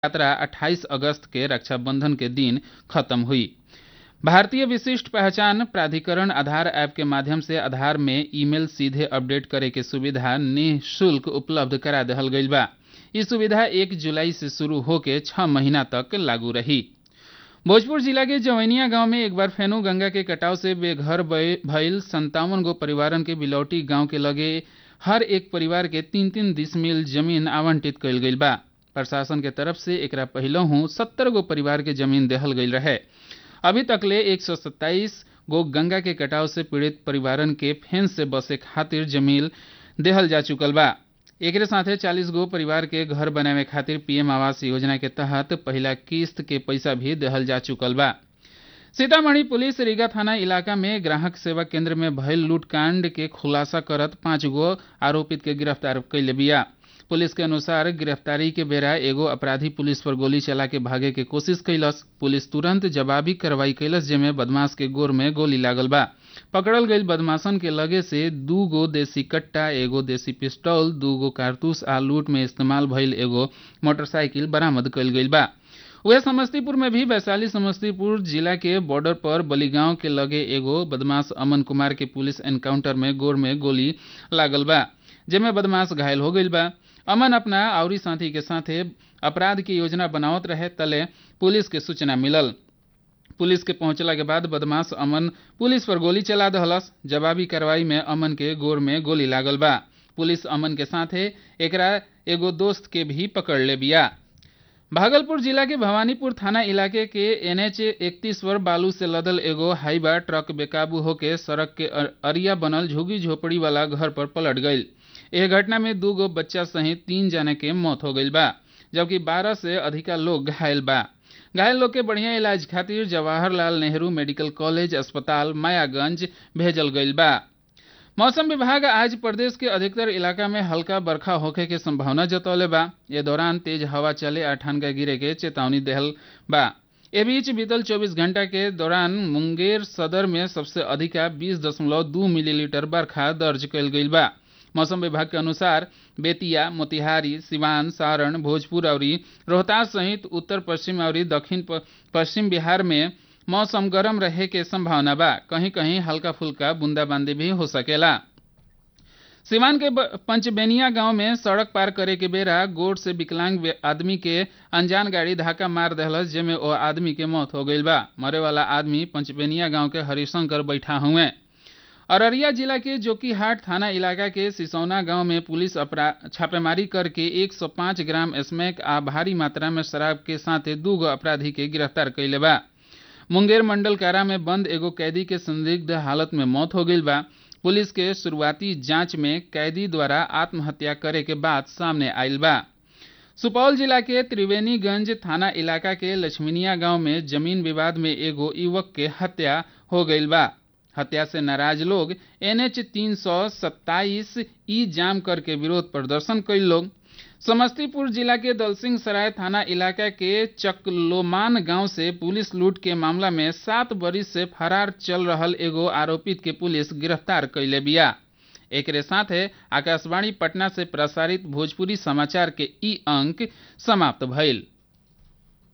यात्रा 28 अगस्त के रक्षाबंधन के दिन खत्म हुई भारतीय विशिष्ट पहचान प्राधिकरण आधार ऐप के माध्यम से आधार में ईमेल सीधे अपडेट करे के सुविधा निःशुल्क उपलब्ध करा दहल गईल बा ई सुविधा एक जुलाई से शुरू होके छह महीना तक लागू रही भोजपुर जिला के जवैनिया गांव में एक बार फेनु गंगा के कटाव से बेघर भइल संतावन गो परिवारन के बिलौटी गांव के लगे हर एक परिवार के तीन तीन डिसमिल जमीन आवंटित कईल गईल बा प्रशासन के तरफ से एकरा पहिलहू सत्तर गो परिवार के जमीन देहल गईल रहे अभी तकले एक सौ सत्ताईस गो गंगा के कटाव से पीड़ित परिवारन के फेंस से बसे खातिर जमीन देहल जा चुकल बा एकरे साथे 40 गो परिवार के घर बनावे खातिर पीएम आवास योजना के तहत पहला किस्त के पैसा भी देहल जा चुकल बा सीतामढ़ी पुलिस रीगा थाना इलाका में ग्राहक सेवा केंद्र में भयल लूटकांड के खुलासा करत पांच गो आरोपित के गिरफ्तार कैले बिया पुलिस के अनुसार गिरफ्तारी के बेरा एगो अपराधी पुलिस पर गोली चला के भागे के कोशिश कैलस पुलिस तुरंत जवाबी कार्रवाई कैलस जेमे बदमाश के गोर में गोली लागल बा पकड़ल गईल बदमाशन के लगे से दू गो देसी कट्टा एगो देसी पिस्टल दू गो कारतूस आ लूट में इस्तेमाल भइल एगो मोटरसाइकिल बरामद कईल गईल बा वह समस्तीपुर में भी वैशाली समस्तीपुर जिला के बॉर्डर पर बलिगांव के लगे एगो बदमाश अमन कुमार के पुलिस एनकाउंटर में गोर में गोली लागल बा जेमे बदमाश घायल हो गईल बा अमन अपना आवरी साथी के साथे अपराध की योजना बनावत रहे तले पुलिस के सूचना मिलल पुलिस के पहुंचला के बाद बदमाश अमन पुलिस पर गोली चला दहलस जवाबी कार्रवाई में अमन के गोर में गोली लागल बा पुलिस अमन के साथे एकरा एगो दोस्त के भी पकड़ ले बिया भागलपुर जिला के भवानीपुर थाना इलाके के एनएच इकतीस पर बालू से लदल एगो हाईबा ट्रक बेकाबू होके सड़क के अरिया बनल झुग्गी झोपड़ी वाला घर पर पलट गईल यह घटना में दू गो बच्चा सहित तीन जने के मौत हो गईल बा जबकि बारह से अधिका लोग घायल बा घायल लोग के बढ़िया इलाज खातिर जवाहरलाल नेहरू मेडिकल कॉलेज अस्पताल मायागंज भेजल गईल बा मौसम विभाग आज प्रदेश के अधिकतर इलाका में हल्का बरखा होखे के संभावना जतौले बा ये दौरान तेज हवा चले आ ठनका गिरे के चेतावनी देहल बा ए बीच बीतल 24 घंटा के दौरान मुंगेर सदर में सबसे अधिका 20.2 मिलीलीटर बरखा दर्ज कयल गईल बा मौसम विभाग के अनुसार बेतिया मोतिहारी सिवान सारण भोजपुर और रोहतास सहित उत्तर पश्चिम और दक्षिण पश्चिम बिहार में मौसम गर्म रहे के संभावना बा कहीं कहीं हल्का फुल्का बूंदाबांदी भी हो सकेला सिवान के पंचबेनिया गांव में सड़क पार करे के बेरा गोड़ से विकलांग आदमी के अनजान गाड़ी धक्का मार दहलस जेमे ओ आदमी के मौत हो गईल बा मरे वाला आदमी पंचबेनिया गांव के हरिशंकर बैठा हुए अररिया जिला के जोकीहाट थाना इलाका के सिसौना गांव में पुलिस छापेमारी करके 105 ग्राम स्मैक आ भारी मात्रा में शराब के साथ दू गो अपराधी के गिरफ्तार कैले बा मुंगेर मंडल कारा में बंद एगो कैदी के संदिग्ध हालत में मौत हो गई बा पुलिस के शुरुआती जांच में कैदी द्वारा आत्महत्या करे के बात सामने आयल बा सुपौल जिला के त्रिवेणीगंज थाना इलाका के लक्ष्मीनिया गांव में जमीन विवाद में एगो युवक के हत्या हो गई बा हत्या से नाराज लोग एनएच तीन सौ सत्ताईस ई जाम करके विरोध प्रदर्शन कई लोग समस्तीपुर जिला के दलसिंह सराय थाना इलाका के चकलोमान गांव से पुलिस लूट के मामला में सात बरिस से फरार चल रहल एगो आरोपित के पुलिस गिरफ्तार कैले बिया एकरे साथे आकाशवाणी पटना से प्रसारित भोजपुरी समाचार के ई अंक समाप्त भइल